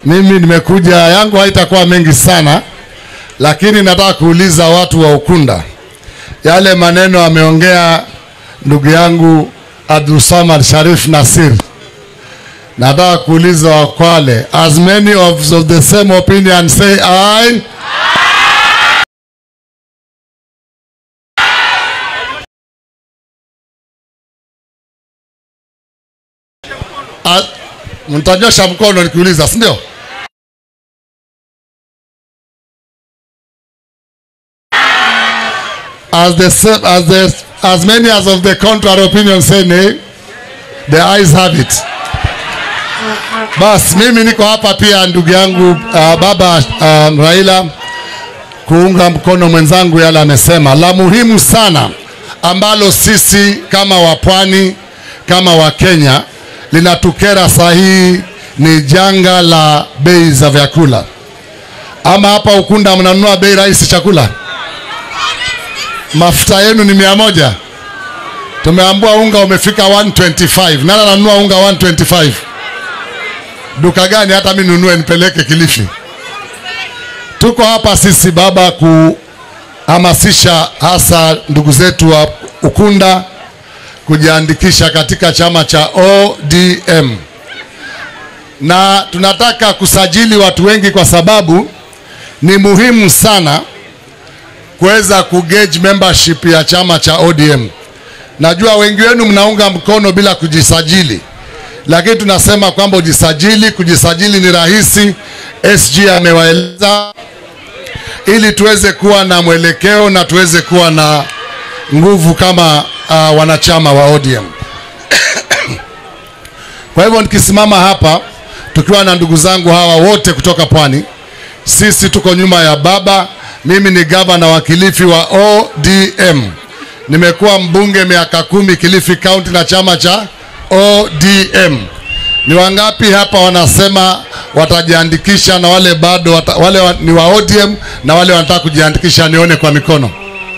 mimi nimekuja, yangu haitakuwa mengi sana, lakini nataka kuuliza watu wa Ukunda yale maneno ameongea ndugu yangu Abdulsamad Sharif Nasir. Nataka kuuliza Wakwale, as many of, of the same opinion say aye. A- Mtanyosha mkono nikiuliza, si ndio? As the sa- as the as many as of the contrary opinion say nay, the eyes have it. Bas, mimi niko hapa pia ndugu yangu uh, baba uh, Raila kuunga mkono mwenzangu yale amesema. La muhimu sana ambalo sisi kama wapwani kama Wakenya linatukera sahihi ni janga la bei za vyakula. Ama hapa Ukunda mnanunua bei rahisi chakula? Mafuta yenu ni mia moja. Tumeambua unga umefika 125. Nani ananunua unga 125? Duka gani? Hata mimi nunue nipeleke Kilifi. Tuko hapa sisi baba kuhamasisha hasa ndugu zetu wa Ukunda kujiandikisha katika chama cha ODM, na tunataka kusajili watu wengi kwa sababu ni muhimu sana kuweza kugauge membership ya chama cha ODM. Najua wengi wenu mnaunga mkono bila kujisajili, lakini tunasema kwamba ujisajili. Kujisajili ni rahisi, SG amewaeleza, ili tuweze kuwa na mwelekeo na tuweze kuwa na nguvu kama uh, wanachama wa ODM. Kwa hivyo nikisimama hapa tukiwa na ndugu zangu hawa wote kutoka Pwani, sisi tuko nyuma ya baba. Mimi ni gavana wa Kilifi wa ODM, nimekuwa mbunge miaka kumi Kilifi County na chama cha ODM. Ni wangapi hapa wanasema watajiandikisha na wale bado wata, wale wa, ni wa ODM na wale wanataka kujiandikisha, nione kwa mikono.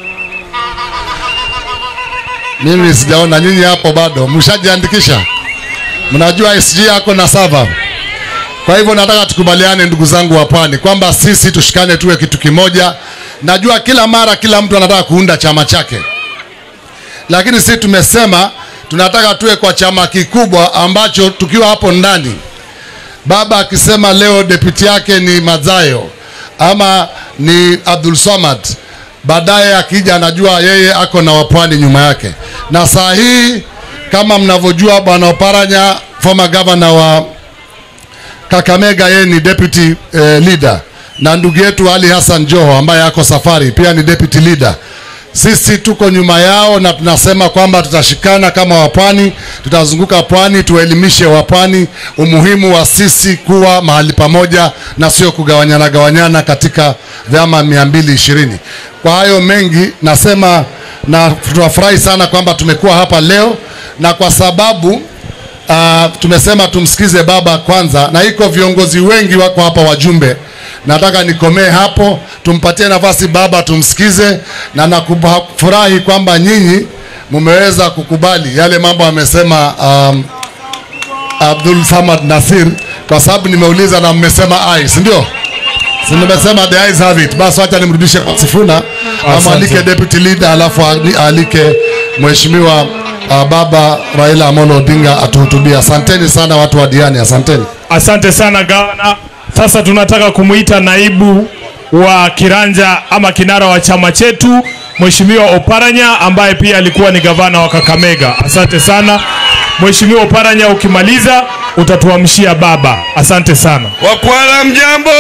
Mimi sijaona nyinyi hapo bado, mshajiandikisha? Mnajua SG yako na sava. Kwa hivyo nataka tukubaliane, ndugu zangu wa Pwani, kwamba sisi tushikane, tuwe kitu kimoja. Najua kila mara kila mtu anataka kuunda chama chake, lakini sisi tumesema tunataka tuwe kwa chama kikubwa ambacho tukiwa hapo ndani, baba akisema leo deputy yake ni Madzayo ama ni Abdul Samad, baadaye akija anajua yeye ako na wapwani nyuma yake. Na saa hii kama mnavyojua, bwana Oparanya former governor wa Kakamega, yeye ni deputy eh, leader, na ndugu yetu Ali Hassan Joho ambaye ako safari pia ni deputy leader. Sisi tuko nyuma yao na tunasema kwamba tutashikana kama wapwani, tutazunguka pwani, tuwaelimishe wapwani umuhimu wa sisi kuwa mahali pamoja na sio kugawanyana gawanyana katika vyama mia mbili ishirini. Kwa hayo mengi nasema, na tunafurahi sana kwamba tumekuwa hapa leo na kwa sababu uh, tumesema tumsikize baba kwanza, na iko viongozi wengi wako hapa, wajumbe. Nataka nikomee hapo, tumpatie nafasi baba tumsikize, na nakufurahi kwamba nyinyi mumeweza kukubali yale mambo amesema um, Abdul Samad Nasir, kwa sababu nimeuliza na mmesema ai, si ndio? Si nimesema the eyes have it. Basi wacha nimrudishe kwa Sifuna amwalike deputy leader, alafu aalike mheshimiwa uh, baba Raila Amolo Odinga atuhutubia. Asanteni sana watu wa Diani, asanteni. Asante sana gavana. Sasa tunataka kumuita naibu wa kiranja ama kinara wa chama chetu Mheshimiwa Oparanya ambaye pia alikuwa ni gavana wa Kakamega. Asante sana Mheshimiwa Oparanya, ukimaliza utatuamshia baba. Asante sana. Wakwala mjambo,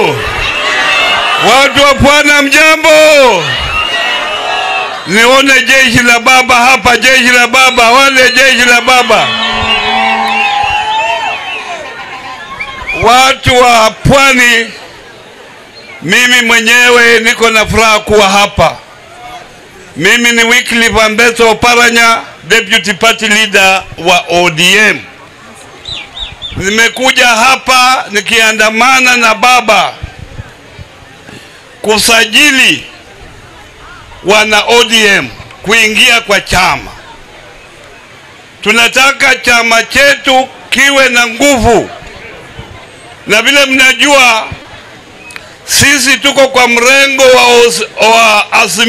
watu wa Pwana mjambo. Nione jeshi la baba hapa, jeshi la baba, wale jeshi la baba. Watu wa Pwani, mimi mwenyewe niko na furaha kuwa hapa. Mimi ni Wycliffe Ambeso Oparanya, deputy party leader wa ODM. Nimekuja hapa nikiandamana na baba kusajili wana ODM kuingia kwa chama. Tunataka chama chetu kiwe na nguvu, na vile mnajua sisi tuko kwa mrengo wa, os- wa Azimio